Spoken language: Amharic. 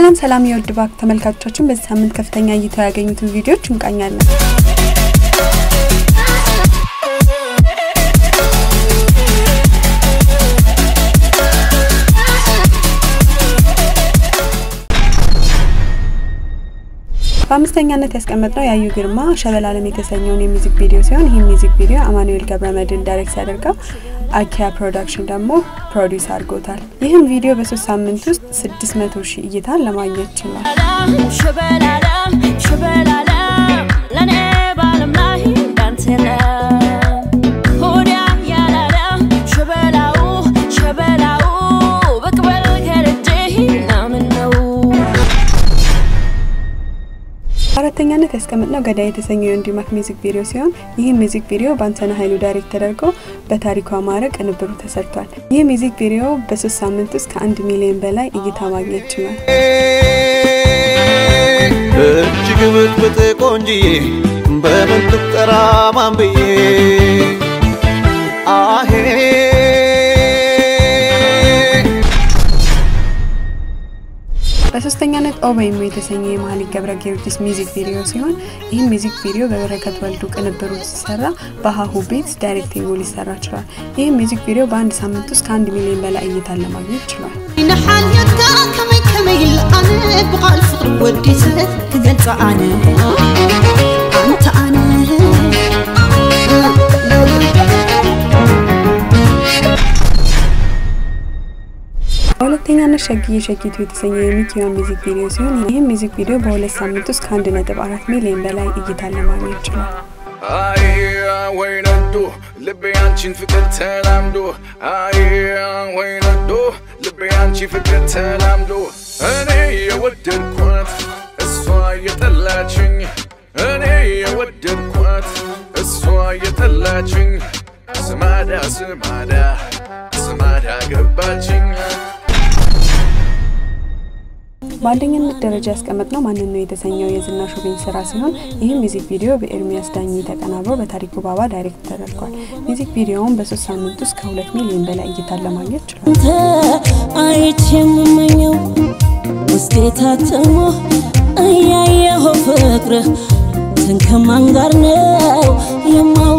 ሰላም ሰላም የውድ ባክ ተመልካቾቻችን፣ በዚህ ሳምንት ከፍተኛ እይታ ያገኙትን ቪዲዮዎች እንቃኛለን። በአምስተኛነት ያስቀመጥነው ያዩ ግርማ ሸበል አለም የተሰኘውን የሚዚክ ቪዲዮ ሲሆን ይህ ሚዚክ ቪዲዮ አማኑኤል ገብረመድህን ዳይሬክት ያደርገው አኪያ ፕሮዳክሽን ደግሞ ፕሮዲውስ አድርጎታል። ይህም ቪዲዮ በሶስት ሳምንት ውስጥ ስድስት መቶ ሺህ እይታን ለማግኘት ችሏል። ሸበል አለም ሸበል አለም ለኔ ባለም ላይ እንዳንተ የለም ሆዲያ ያላለም ሸበላው ሸበላው በቅበል ከደጄ ናምን ነው በአራተኛነት ያስቀመጥነው ገዳይ የተሰኘው የወንዲማክ ሚዚክ ቪዲዮ ሲሆን ይህ ሚዚክ ቪዲዮ በአንተነህ ኃይሉ ዳይሬክት ተደርጎ በታሪኩ አማረ ቅንብሩ ተሰርቷል። ይህ ሚዚክ ቪዲዮ በሶስት ሳምንት ውስጥ ከአንድ ሚሊዮን በላይ እይታ ማግኘት ችሏል። እጅግ ብጥብጥ ቆንጅዬ በምን ትጠራ ማን ብዬ አሄ በሶስተኛነት ኦበይሞ የተሰኘ የመሀሌት ገብረ ጊዮርጊስ ሚዚክ ቪዲዮ ሲሆን ይህም ሚዚክ ቪዲዮ በበረከት ወልዱ ቅንብሩ ሲሰራ በሀሁ ቤት ዳይሬክቲንጉ ሊሰራ ችሏል። ይህም ሚዚክ ቪዲዮ በአንድ ሳምንት ውስጥ ከአንድ ሚሊዮን በላይ እይታን ለማግኘት ችሏል። ንሓልየትካ ከመይ ከመይ ኢለ ኣነ ብቓል ፍቕሪ ወዲሰ ክገልፆ ኣነ ኣንተ ኣነ በሁለተኛነት ሸግዬ ሸጊቱ የተሰኘ የሚኪዋ ሚዚክ ቪዲዮ ሲሆን ይህም ሚዚክ ቪዲዮ በሁለት ሳምንት ውስጥ ከአንድ ነጥብ አራት ሚሊዮን በላይ እይታን ለማግኘት ችሏል። አይ ወይ ነዶ ልቤ አንቺን ፍቅር ተላምዶ አይ ወይ ነዶ ልቤ አንቺ ፍቅር ተላምዶ እኔ የወደድኳት እሷ የጠላችኝ እኔ የወደድኳት እሷ የጠላችኝ ስማዳ ስማዳ ስማዳ ገባችኝ በአንደኛነት ደረጃ ያስቀመጥነው ማንን ነው የተሰኘው የዝናሽ ውቤን ስራ ሲሆን ይህም ሚዚክ ቪዲዮ በኤርሚያስ ዳኝ ተቀናብሮ በታሪኩ ባባ ዳይሬክት ተደርጓል። ሚዚክ ቪዲዮውን በሶስት ሳምንት ውስጥ ከሁለት ሚሊዮን በላይ እይታን ለማግኘት ችሏል። አንተ አይቼ የምመኘው ውስጤ ታትሞ እያየሁ ፍቅርህ ትንከማን ጋር ነው የማው